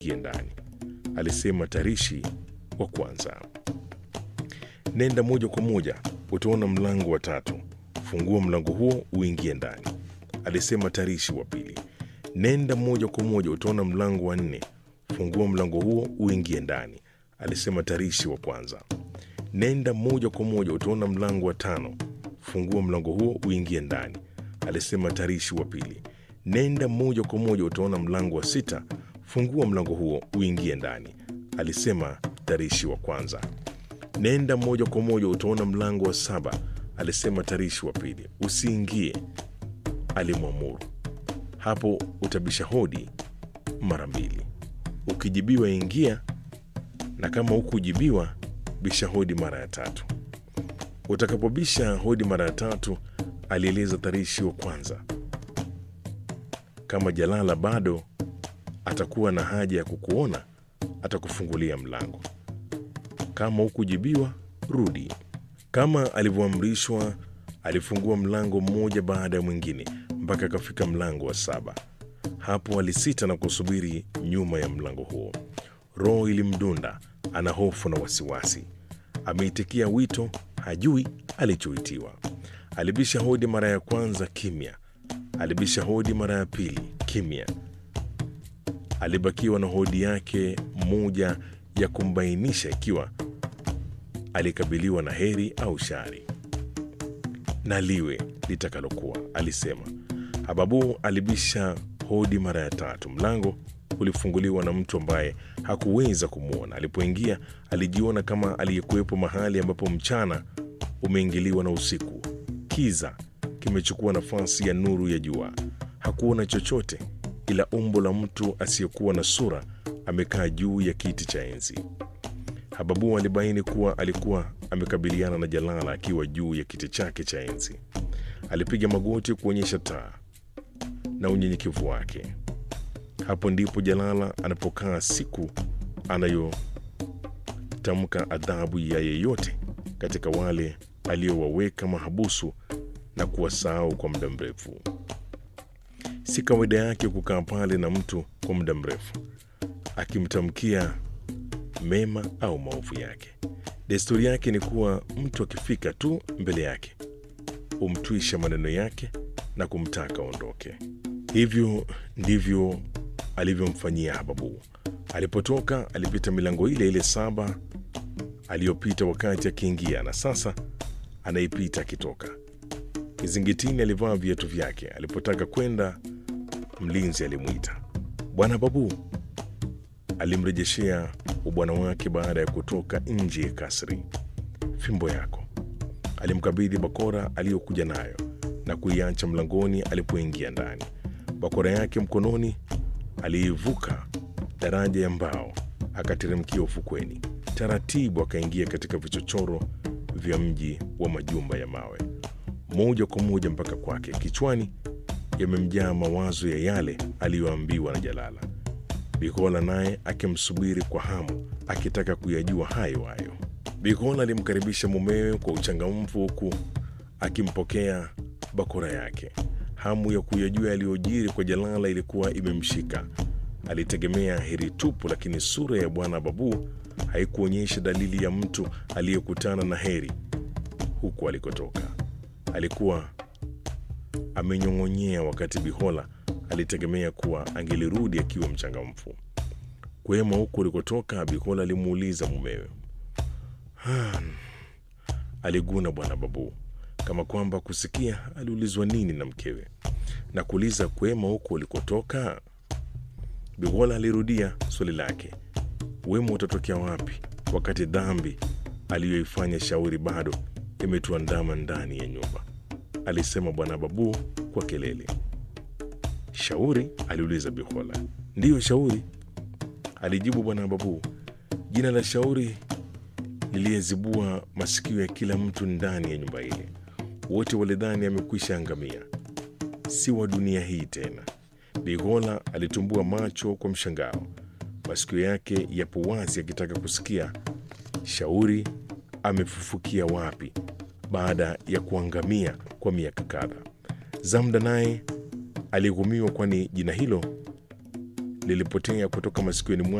ingie ndani, alisema tarishi wa kwanza. Nenda moja kwa moja, utaona mlango wa tatu. Fungua mlango huo uingie ndani, alisema tarishi wa pili. Nenda moja kwa moja, utaona mlango wa nne. Fungua mlango huo uingie ndani, alisema tarishi wa kwanza. Nenda moja kwa moja, utaona mlango wa tano. Fungua mlango huo uingie ndani, alisema tarishi wa pili. Nenda moja kwa moja, utaona mlango wa sita. Fungua mlango huo uingie ndani, alisema tarishi wa kwanza. Nenda moja kwa moja, utaona mlango wa saba, alisema tarishi wa pili. Usiingie, alimwamuru. Hapo utabisha hodi mara mbili. Ukijibiwa ingia, na kama hukujibiwa bisha hodi mara ya tatu. Utakapobisha hodi mara ya tatu, alieleza tarishi wa kwanza, kama Jalala bado atakuwa na haja ya kukuona, atakufungulia mlango. Kama hukujibiwa, rudi. Kama alivyoamrishwa, alifungua mlango mmoja baada ya mwingine mpaka akafika mlango wa saba. Hapo alisita na kusubiri nyuma ya mlango huo. Roho ilimdunda, ana hofu na wasiwasi. Ameitikia wito, hajui alichoitiwa. Alibisha hodi mara ya kwanza, kimya. Alibisha hodi mara ya pili, kimya. Alibakiwa na hodi yake moja ya kumbainisha ikiwa alikabiliwa na heri au shari. Na liwe litakalokuwa, alisema. Hababu alibisha hodi mara ya tatu. Mlango ulifunguliwa na mtu ambaye hakuweza kumwona. Alipoingia alijiona kama aliyekuwepo mahali ambapo mchana umeingiliwa na usiku. Kiza kimechukua nafasi ya nuru ya jua. Hakuona chochote ila umbo la mtu asiyekuwa na sura amekaa juu ya kiti cha enzi. Hababu alibaini kuwa alikuwa amekabiliana na Jalala akiwa juu ya kiti chake cha enzi. Alipiga magoti kuonyesha taa na unyenyekevu wake. Hapo ndipo Jalala anapokaa siku anayotamka adhabu ya yeyote katika wale aliyowaweka mahabusu na kuwasahau kwa muda mrefu. Si kawaida yake kukaa pale na mtu kwa muda mrefu akimtamkia mema au maovu yake. Desturi yake ni kuwa mtu akifika tu mbele yake humtwisha maneno yake na kumtaka aondoke. Hivyo ndivyo alivyomfanyia Hababu. Alipotoka alipita milango ile ile saba aliyopita wakati akiingia, na sasa anaipita akitoka. Kizingitini alivaa viatu vyake. Alipotaka kwenda, mlinzi alimwita, Bwana Babu. Alimrejeshea ubwana wake baada ya kutoka nje ya kasri. Fimbo yako. Alimkabidhi bakora aliyokuja nayo na kuiacha mlangoni alipoingia ndani. Bakora yake mkononi, aliivuka daraja ya mbao akateremkia ufukweni. Taratibu akaingia katika vichochoro vya mji wa majumba ya mawe, moja kwa moja mpaka kwake. Kichwani yamemjaa mawazo ya yale aliyoambiwa na Jalala. Bikola naye akimsubiri kwa hamu, akitaka kuyajua hayo hayo. Bikola alimkaribisha mumewe kwa uchangamfu, huku akimpokea bakora yake. Hamu ya kuyajua yaliyojiri kwa Jalala ilikuwa imemshika. Alitegemea heri tupu, lakini sura ya bwana Babu haikuonyesha dalili ya mtu aliyekutana na heri huku alikotoka. Alikuwa amenyong'onyea, wakati Bihola alitegemea kuwa angelirudi akiwa mchangamfu. Kwema huku ulikotoka? Bihola alimuuliza mumewe. Hmm, aliguna bwana Babu kama kwamba kusikia aliulizwa nini na mkewe na kuuliza kwema huku ulikotoka. Bihola alirudia swali lake, wema utatokea wapi wakati dhambi aliyoifanya Shauri bado imetuandama ndani ya nyumba? alisema bwana Babu kwa kelele. Shauri? aliuliza Bihola. Ndiyo, Shauri, alijibu bwana Babu. Jina la Shauri liliyezibua masikio ya kila mtu ndani ya nyumba ile. Wote walidhani amekwisha angamia, si wa dunia hii tena. Bihola alitumbua macho kwa mshangao, masikio yake yapo wazi akitaka kusikia Shauri amefufukia wapi baada ya kuangamia kwa miaka kadhaa. Zamda naye alighumiwa, kwani jina hilo lilipotea kutoka masikioni mwangu.